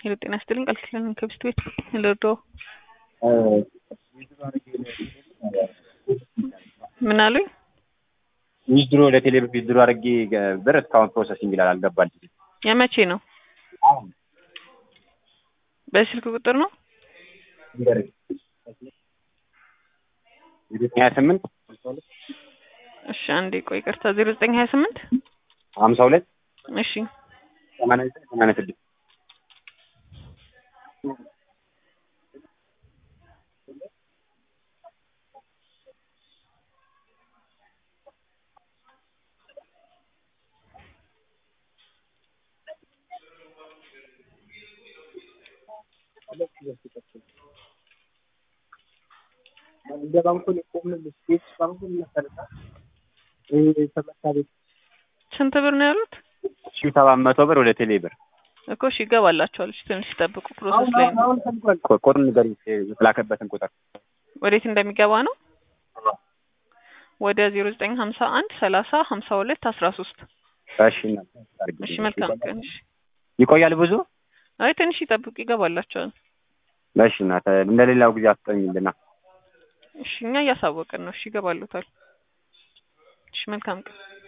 ሄሎ ጤና ይስጥልኝ ቃል ኪዳን ከብስት ቤት ልርዳው ምን አሉኝ? ዊዝድሮ ወደ ቴሌ ዊዝድሮ አድርጌ ብር እስካሁን ፕሮሰሲንግ ይላል አልገባልኝም። የመቼ ነው? በስልክ ቁጥር ነው? ሀያ ስምንት እሺ አንዴ ቆይ ይቅርታ ዜሮ ዘጠኝ ሀያ ስምንት ሀምሳ ሁለት እሺ ሰማንያ ዘጠኝ ሰማንያ ስድስት ስንት ብር ነው ያሉት? ሺ ሰባት መቶ ብር ወደ ቴሌ ብር እኮ እሺ ይገባላቸዋል። እሺ ትንሽ ይጠብቁ፣ ፕሮሰስ ላይ ነው። ቁጥር ንገሪኝ፣ የተላከበትን ቁጥር ወዴት እንደሚገባ ነው? ወደ ዜሮ ዘጠኝ ሀምሳ አንድ ሰላሳ ሀምሳ ሁለት አስራ ሶስት እሺ እሺ መልካም ቀን። እሺ ይቆያል ብዙ? አይ ትንሽ ይጠብቁ፣ ይገባላቸዋል። እሺ እናት እንደሌላው ጊዜ አስጠኝልና። እሺ እኛ እያሳወቅን ነው። እሺ ይገባሉታል። እሺ መልካም ቀን።